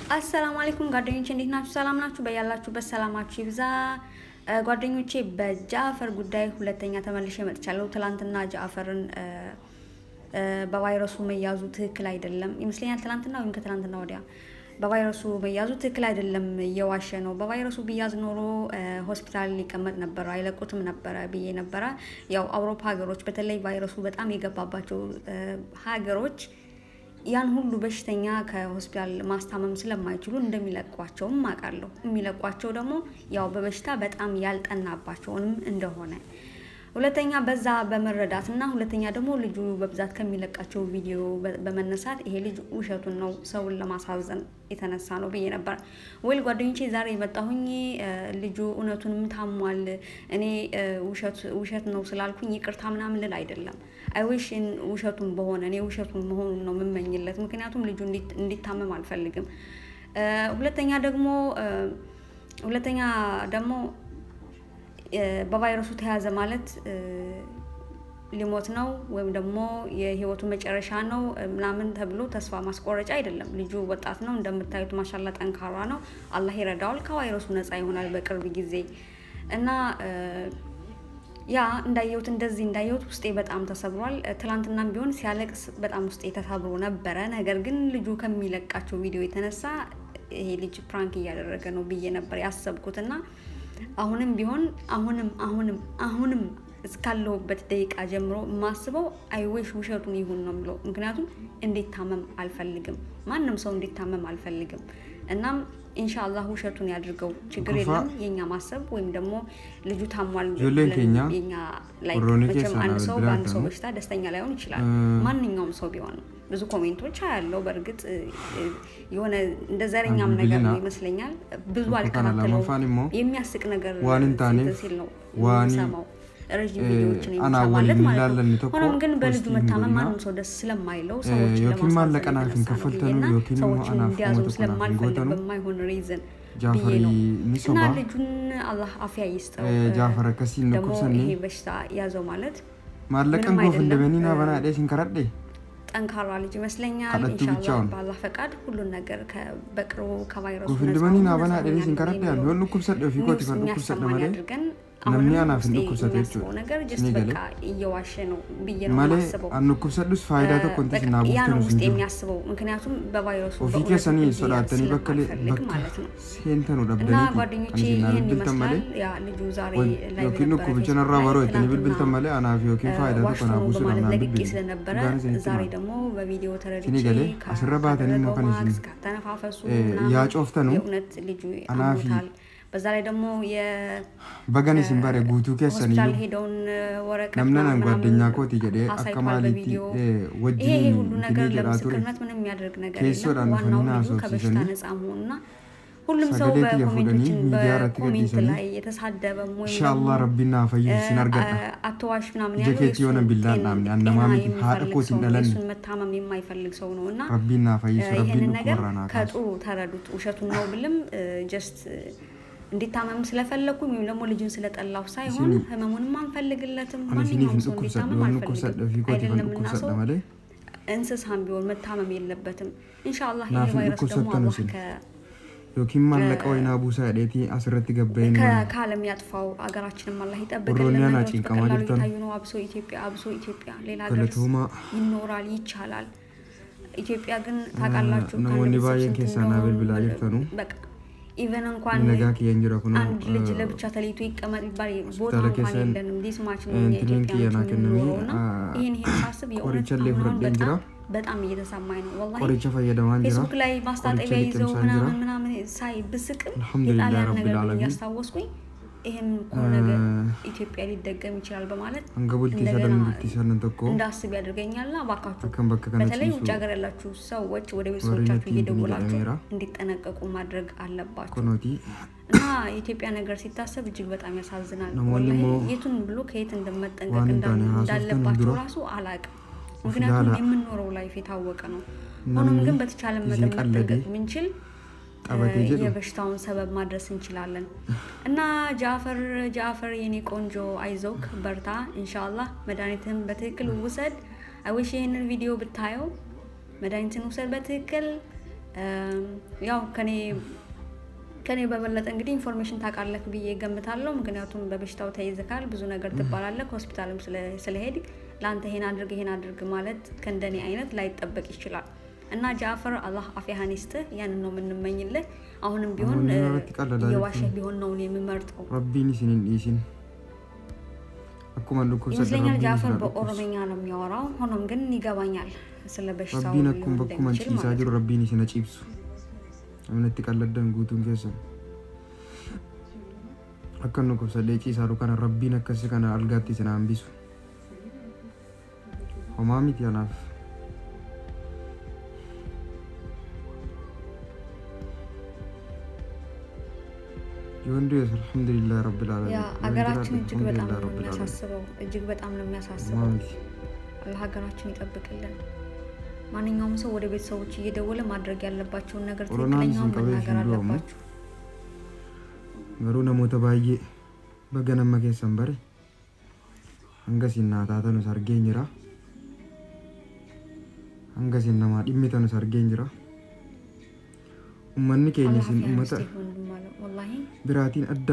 አሰላሙ አለይኩም ጓደኞቼ እንዴት ናችሁ? ሰላም ናችሁ? በያላችሁበት ሰላማችሁ ይብዛ። ጓደኞቼ በጃፈር ጉዳይ ሁለተኛ ተመልሼ መጥቻለሁ። ትላንትና ጃፈርን በቫይረሱ መያዙ ትክክል አይደለም ይመስለኛል። ትላንትና ወይም ከትላንትና ወዲያ በቫይረሱ መያዙ ትክክል አይደለም፣ እየዋሸ ነው። በቫይረሱ ቢያዝ ኖሮ ሆስፒታል ሊቀመጥ ነበረ፣ አይለቁትም ነበረ ብዬ ነበረ። ያው አውሮፓ ሀገሮች በተለይ ቫይረሱ በጣም የገባባቸው ሀገሮች ያን ሁሉ በሽተኛ ከሆስፒታል ማስታመም ስለማይችሉ እንደሚለቋቸውም አውቃለሁ። የሚለቋቸው ደግሞ ያው በበሽታ በጣም ያልጠናባቸውንም እንደሆነ ሁለተኛ በዛ በመረዳት እና ሁለተኛ ደግሞ ልጁ በብዛት ከሚለቃቸው ቪዲዮ በመነሳት ይሄ ልጅ ውሸቱን ነው ሰውን ለማሳዘን የተነሳ ነው ብዬ ነበር። ወይል ጓደኞቼ ዛሬ የመጣሁኝ ልጁ እውነቱንም ታሟል፣ እኔ ውሸት ነው ስላልኩኝ ይቅርታ ምናምን ልል አይደለም። አይዊሽ ውሸቱን በሆነ እኔ ውሸቱን መሆኑን ነው የምመኝለት። ምክንያቱም ልጁ እንዲታመም አልፈልግም። ሁለተኛ ደግሞ ሁለተኛ ደግሞ በቫይረሱ ተያዘ ማለት ሊሞት ነው ወይም ደግሞ የህይወቱ መጨረሻ ነው ምናምን ተብሎ ተስፋ ማስቆረጫ አይደለም። ልጁ ወጣት ነው እንደምታዩት፣ ማሻላ ጠንካራ ነው። አላህ ይረዳዋል፣ ከቫይረሱ ነፃ ይሆናል በቅርብ ጊዜ እና ያ እንዳየሁት እንደዚህ እንዳየሁት ውስጤ በጣም ተሰብሯል። ትላንትናም ቢሆን ሲያለቅስ በጣም ውስጤ ተሰብሮ ነበረ። ነገር ግን ልጁ ከሚለቃቸው ቪዲዮ የተነሳ ይሄ ልጅ ፕራንክ እያደረገ ነው ብዬ ነበር ያሰብኩትና አሁንም ቢሆን አሁንም አሁንም አሁንም እስካለሁበት ደቂቃ ጀምሮ የማስበው አይዌሽ ውሸቱን ይሁን ነው የምለው። ምክንያቱም እንዲታመም አልፈልግም፣ ማንም ሰው እንዲታመም አልፈልግም። እናም ኢንሻአላህ ውሸቱን ያድርገው፣ ችግር የለም። የኛ ማሰብ ወይም ደግሞ ልጁ ታሟል የኛ ላይ መቼም አንድ ሰው በአንድ ሰው በሽታ ደስተኛ ላይሆን ይችላል፣ ማንኛውም ሰው ቢሆን ብዙ ኮሜንቶች ያለው በእርግጥ የሆነ እንደ ዘረኛም ነገር ነው ይመስለኛል። ብዙ አልከታተለውም። የሚያስቅ ነገር ሲል ነው ሰማው ረዥም ቪዲዮዎችን የሚሰማለት ማለት ነው። ሆኖም ግን በልጁ መታመም ማንም ሰው ደስ ስለማይለው ሰዎችን ለማሳዘንና ሰዎችን እንዲያዙ ስለማልፈልግ በማይሆን ሪዝን ብዬ ነው እና ልጁን አላህ አፍያ ይስጠው። ደግሞ ይሄ በሽታ ያዘው ማለት ማለቀን ጎፍ እንደበኒና በናዴ ሲንከረዴ ጠንካራ ልጅ ይመስለኛል። ኢንሻአላህ በአላህ ፈቃድ ሁሉን ነገር በቅርቡ ከቫይረሱ ጉፍንድመኒና በናዴ ሲንከረዴ ያሉ ሆኑ ኩብሰደ ፊኮት ፈዱ ኩብሰደ መለ ያድርገን። namni anaaf hin dhukkubsate የሚያስበው ነገር ጀስት በቃ እየዋሸ ነው ብዬ ነው የማስበው። an dhukkubsadhus faayidaa tokko inti sinaa ያ ነው buuftan ውስጥ sun jiru የሚያስበው ምክንያቱም በቫይረሱ ofii በእውነት keessanii እንዲያዝ sodaatanii bakka ስለማልፈልግ ማለት ነው። seentanu እና dhabdaniiti ጓደኞቼ ani sinaa ይህን bilbiltan ይመስላል። malee ያ ልጁ ዛሬ ላይ yookiin በነበረ dhukkubicha ፌስቡክ narraa ላይ baroo jettanii bilbiltan ትናንትና malee anaaf yookiin faayidaa ዋሽቶ tokko naa ነው buusuudhaaf በማለት naan ለቅቄ bilbilu ስለነበረ dhugaan isinitti ዛሬ hima ደግሞ በቪዲዮ ተረድቼ Isinii galee asirra baatanii immoo kan ካደረገው isin ማክስ ካተነፋፈሱ eh, ምናምን yaa cooftanu የእውነት ልጁ anaafi አሞታል። በዛ ላይ ደግሞ የ bagan isin bare guutuu ሆስፒታል keessaniyyuu ሄደውን ወረቀት namna nan ምናምን ጓደኛ kooti jedhee akka አሳይቷል maaliitti በቪዲዮ። eh, ይሄ ይሄ wajjin ሁሉ ነገር itinii jedhaa ture ለምስክርነት ምንም የሚያደርግ ነገር keessoodhaan የለም። ዋናው dhufanii ልጁ ከበሽታ haasofsiisanii ነፃ መሆኑና ሁሉም ሰው sagalee xiyya በኮሜንቶችን fuudhanii miidiyaa irratti በኮሜንት gadhiisanii ላይ የተሳደበም ወይም inshaallah rabbiin naa fayyise sin argadha አተዋሽ ምናምን ija ያለው keetti yoona billaan dhaabne an namaa miti haadha የሚፈልግ kootiin ሰው ነው። dhalanne የእሱን መታመም የማይፈልግ ሰው ነው እና rabbiin naa fayyisu rabbiin ይህንን ነገር dhukkubarraa naa kaasu ከጥሩ ተረዱት። ውሸቱን ነው ብልም ጀስት እንዲታመም ስለፈለግኩኝ ወይም ደግሞ ልጁን ስለጠላሁ ሳይሆን Isin- ህመሙንም አንፈልግለትም። ani isiniif ማንኛውም hin ሰው dhukkubsadhe እንዲታመም waan አልፈልግም። dhukkubsadhe ofii kootiif hin አይደለም እና ሰው dhukkubsadhe malee እንስሳም ቢሆን መታመም የለበትም። ኢንሻአላህ ይሄ ናፍ ቫይረስ ደግሞ dhukkubsattan አላህ isin ከ- yookiin maallaqa wayinaa buusaa jedheetii asirratti gabbayeen ከ- ከዓለም ያጥፋው ሀገራችንም አላህ ይጠብቅልን። Oromiyaa ነገሮች ናጭንቀማ በቀላሉ jirtan. እየታዩ ነው። አብሶ ኢትዮጵያ አብሶ ኢትዮጵያ ሌላ ሀገር galatooma ይኖራል ይቻላል። ኢትዮጵያ ግን ታውቃላችሁ namoonni ከአንድ ቤተሰብ baay'een ስንት keessaa naa እንደሆኑ bilbilaa jirtanu በቃ ኢቨን እንኳን nagaa kiyyaan jira kun አንድ ልጅ ለብቻ ተለይቶ ይቀመጥ ይባል ቦታ ሆስፒታል እንኳን ኬሰን የለንም። ዲስማች ነው እንትንን የኢትዮጵያኖች ኪያና ከነሚ የምንኖረው እና ይህን ይህን ሳስብ የእውነት qoricha illee አሁን አሁን fudhadheen በጣም jira በጣም እየተሰማኝ ነው ወላሂ qoricha fayyadamaan jira ፌስቡክ ላይ ማስታጠቢያ ቆርጬ ይዘው ሊቅምሳን ምናምን ጅራ። ምናምን ሳይ ብስቅም አልሐምዱሊላህ የጣሊያን ረቢል ነገር ዓለሚን። እያስታወስኩኝ ይህም እኮ ነገር ኢትዮጵያ ሊደገም ይችላል በማለት hanga bultii እንደገና sadan bultii sadan tokko እንዳስብ ያደርገኛልና እባካችሁ akkan bakka በተለይ kana ውጭ ciisu ሀገር ያላችሁ ሰዎች ወደ ወሬ ቤተሰቦቻችሁ ነቲ እየደወላችሁ እንደሚራ እንዲጠነቀቁ ማድረግ አለባችሁ konooti እና የኢትዮጵያ ነገር ሲታሰብ እጅግ በጣም ያሳዝናል። namoonni ወላሂ immoo የቱን ብሎ ከየት እንደመጠንቀቅ waan hin እንዳ- taane haasoftan እንዳለባቸው dura ራሱ አላቅም። of ምክንያቱም ilaala የምንኖረው ላይፍ የታወቀ ነው። ሆኖም namni ግን በተቻለ ጊዜ መጠን ቀለዴ መጠንቀቅ ብንችል qabatee jedhu የበሽታውን ሰበብ ማድረስ እንችላለን። እና ጃፈር ጃፈር የኔ ቆንጆ አይዞክ በርታ፣ ኢንሻአላህ መድኃኒትህን በትክክል ውሰድ። አይዊሽ ይህንን ቪዲዮ ብታየው መድኃኒትን ውሰድ በትክክል ያው ከኔ ከኔ በበለጠ እንግዲህ ኢንፎርሜሽን ታውቃለህ ብዬ ገምታለሁ። ምክንያቱም በበሽታው ተይዝካል፣ ብዙ ነገር ትባላለህ። ሆስፒታልም ስለሄድ ለአንተ ይሄን አድርግ ይሄን አድርግ ማለት ከእንደኔ አይነት ላይጠበቅ ይችላል። እና ጃፈር አላህ አፊያህን ይስጥህ። ያንን ነው የምንመኝልህ። አሁንም ቢሆን አሁን irratti qal'alaa የዋሸህ jechuun ቢሆን ነው እኔ የምመርጠው rabbiin isin hin dhiisin akkuma dhukkubsadhe ይመስለኛል rabbiin ጃፈር isin haa dhukkubsu በኦሮምኛ ነው የሚያወራው። ሆኖም ግን ይገባኛል ስለ በሽታው rabbiin ሊሆን akkuma bakkuma እንደሚችል ciisaa ማለት jiru ነው። rabbiin isin haa ciibsu aminatti qalladdan guutuun keessan akka nu dhukkubsadhee ciisaaru kana rabbiin akkasi kana algaatti isin haa hambisu homaa miti anaaf ይሁን ድረስ አልሐምዱሊላህ ረብል ዓለሚን ያ ይሁን ሀገራችን ድረስ እጅግ በጣም አልሐምዱሊላህ ነው ረብል ዓለሚን የሚያሳስበው። እጅግ በጣም ነው ሆማ የሚያሳስበው። ሚቲ አላህ ሀገራችን ይጠብቅልን። ማንኛውም ሰው ወደ ቤተሰቦች እየደወለ ማድረግ ያለባቸውን ነገር ኮሮናን ትክክለኛውን ስንቀበል መናገር ሲሉ አሞ አለባቸው። garuu namoota baay'ee baga nama keessan bare hanga isin naa taatanus argeen jira hanga isin namaa dhimmitanus argeen jira ummanni keenya አላህ isin አፊያን ummata ይስጥህ ወንድም አለ። ወላሂ biraatiin adda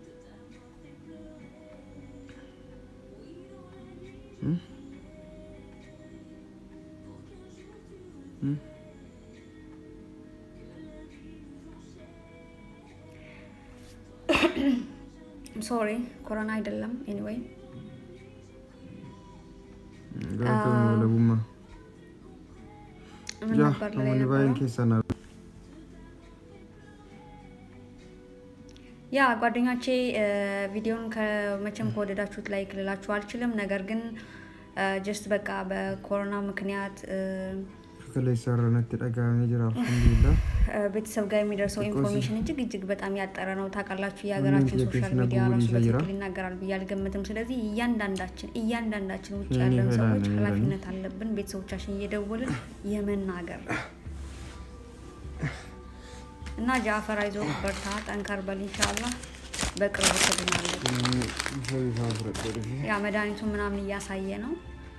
Hmm? Hmm? ሶሪ ኮሮና አይደለም። ኤኒዌይ Galatoomi walabummaa. ምን Jaa, ነበር ላይ namoonni baay'een ነበረው? keessan ያ ጓደኞቼ ቪዲዮን ከመቼም ከወደዳችሁት ላይክ ልላችሁ አልችልም። ነገር ግን ጀስት በቃ በኮሮና ምክንያት እ፣ kaleessa irra natti dhaga'amee jira alhamdulillah እ፣ ቤተሰብ ጋር የሚደርሰው Because- ኢንፎርሜሽን እጅግ እጅግ በጣም ያጠረ ነው። ታውቃላችሁ የሀገራችን ምንም ሶሻል የቴክኒክ ሚዲያ ራሱ ጉጉል ይሰይራ? በትክክል ይናገራል ብዬ አልገምትም። ስለዚህ እያንዳንዳችን እያንዳንዳችን ውጭ የኔ ያለን ፈላ ሰዎች ነው ኃላፊነት አለብን ቤተሰቦቻችን እየደወልን የመናገር እና ጃፈር አይዞህ በርታ፣ ጠንከር በል ኢንሻላህ በቅርቡ ትድናለህ። bifa bifaan fudhadhee dhufe ያ መድኃኒቱ ምናምን እያሳየ ነው።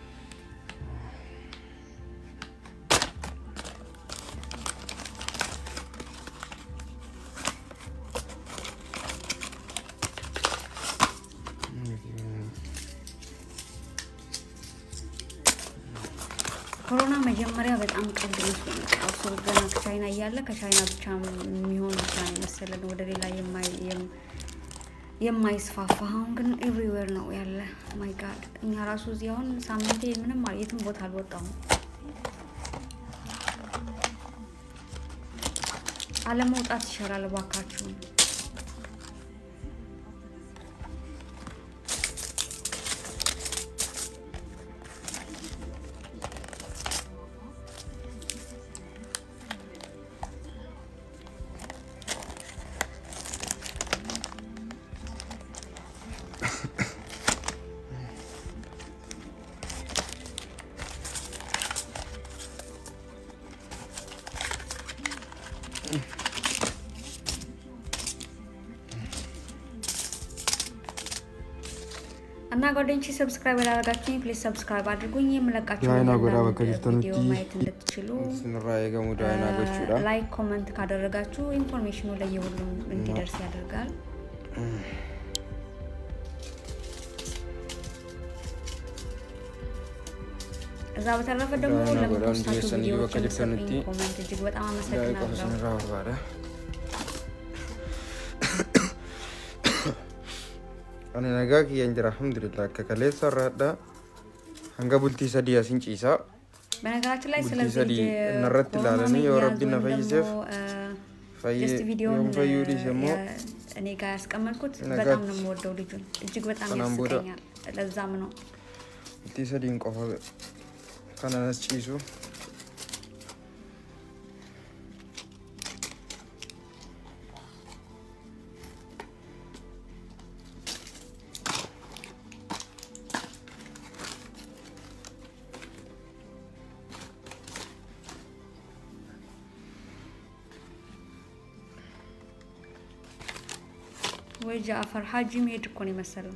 ኮሮና መጀመሪያ በጣም ቀልድ መስሎ ነበር። እሱ ገና ከቻይና እያለ ከቻይና ብቻ የሚሆን ብቻ ነው የመሰለን ወደ ሌላ የማይ- የም- የማይስፋፋ አሁን ግን ኤቭሪዌር ነው ያለ። ማይ ጋድ እኛ ራሱ እዚህ አሁን ሳምንቴ ምንም አል- የትም ቦታ አልወጣሁም። አለመውጣት ይሻላል እባካችሁን። እና ጓደኞቼ ሰብስክራይብ ያላደረጋችሁኝ ፕሊዝ ሰብስክራይብ አድርጉኝ። የምለቃቸው Jaayinaa እያንዳንዱ godhaa bakka jirtanutti ቪዲዮ ማየት እንድትችሉ sinirraa eegamu daa'inaa gochuudha ላይክ ኮመንት ካደረጋችሁ ኢንፎርሜሽኑ ለየሁሉም እንዲደርስ ያደርጋል። እዛ በተረፈ ደግሞ ዳይና ጎዳን ለምትወስታችሁ ዲኤስኤን ቪዲዮዎች bakka የምትሰጡኝ jirtanitti ኮመንት እጅግ በጣም daa'ii qofa አመሰግናለሁ። sinirraa barbaada ani nagaa kiyyaan jira alhamdulillah akka kaleessa irraadha hanga bultii sadii asin ciisaa በነገራችን ላይ ቡልቲ ስለዚህ ሰዲ ልጅ እነረት ኮሮና ላለኒ መያዝ የወረቢ ወይም ነፈይሴፍ ደግሞ fayyee ጀስት ቪዲዮን yoon fayyuu dhiise immoo እኔ ጋር ያስቀመጥኩት ነጋች በጣም ነው የምወደው ልጁን እጅግ በጣም ሰላም ቦዳ። ያስቀኛል። ለዛም ነው bultii sadiin qofa kananas ciisu ወይ ጃፈር ሀጂ መሄድ እኮ ነው የመሰለው።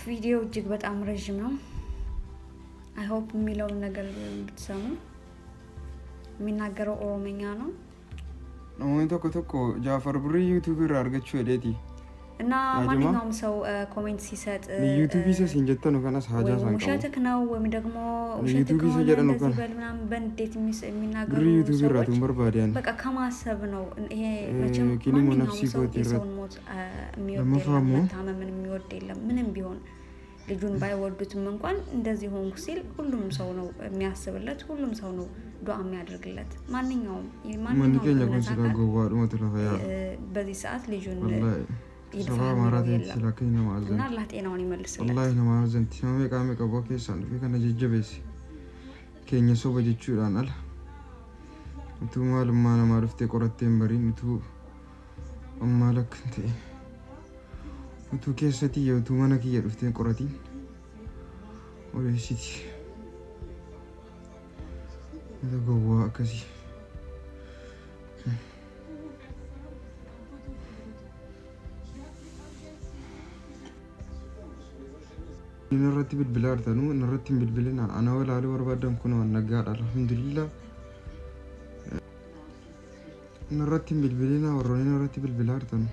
ቪዲዮ እጅግ በጣም ረዥም ነው። አይ ሆፕ የሚለውን ነገር ብትሰሙ። የሚናገረው ኦሮምኛ ነው namoonni tokko tokko jaafar birrii yuutuubii irraa argachuu hedheeti እና ያጅማ? ማንኛውም ሰው ኮሜንት ሲሰጥ እ፣ yuutuubii isa siin jettanu kanas haajaa ወይም isaan qabu ውሸትክ ነው ወይም ደግሞ ውሸት ዩቱብ ከሆነ ሰጀደ ነው እንደዚህ ካል- በል ምናምን በንዴት የሚስ- የሚናገሩ birrii yuutuubii irraa ሰዎች tun barbaadeen በቃ ከማሰብ ነው። ይሄ እ፣ መቼም ኪኒሞ ማንኛውም ነፍሲ ሰው ጎት ይረ- የሰውን ሞት አ፣ የሚወድ ለመፋሙ? የለም፣ መታመምን የሚወድ የለም። ምንም ቢሆን ልጁን ባይወዱትም እንኳን እንደዚህ ሆንኩ ሲል ሁሉም ሰው ነው የሚያስብለት፣ ሁሉም ሰው ነው ዱዓ የሚያደርግለት። ማንኛውም manni ማንኛውም keenya kun እምነት silaa አካል gowwaadhumatu lafa yaa እ፣ በዚህ ሰዓት ልጁን wallaahi ይድፋ sabaa የሚለው amaaraa ta'etti የለም silaa akka nama እና azanti አላህ ጤናውን ይመልስለት። wallaahi nama azanti nama meeqaa meeqa bu'a keessaan dhufee kana jajjabeesse keenya soba jechuudhaan ala utuu maalummaa namaa dhuftee qorattee hin bariin utuu ammaa lakkan ta'e utuu keessa tiyya utuu mana kiyya dhuftee hin qoratiin odeessiti mata gowwaa akkasii inni irratti bilbilaa artanuu inni irratti hin bilbilinaa ana walaaluu barbaadan kun waan nagaadha alhamdulillah inni irratti hin bilbilinaa warroonni inni irratti bilbilaa artanu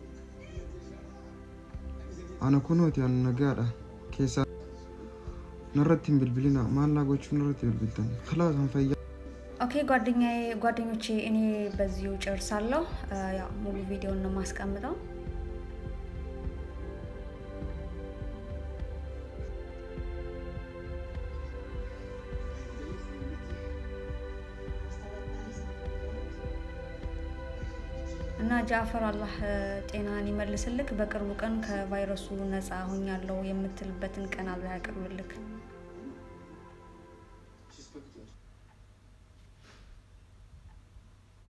ana kunooti an nagaadha keessaa inni irratti hin bilbilinaa maallaa gochuun irratti bilbiltan kalaas an fayyaa ኦኬ ጓደኛዬ ጓደኞቼ እኔ በዚሁ ጨርሳለሁ። እ፣ ያው ሙሉ ቪዲዮን ነው የማስቀምጠው። እና ጃፈር አላህ እ፣ ጤናን ይመልስልክ። በቅርቡ ቀን ከቫይረሱ ነፃ ሆኛለሁ የምትልበትን ቀን አላህ ያቅርብልክ።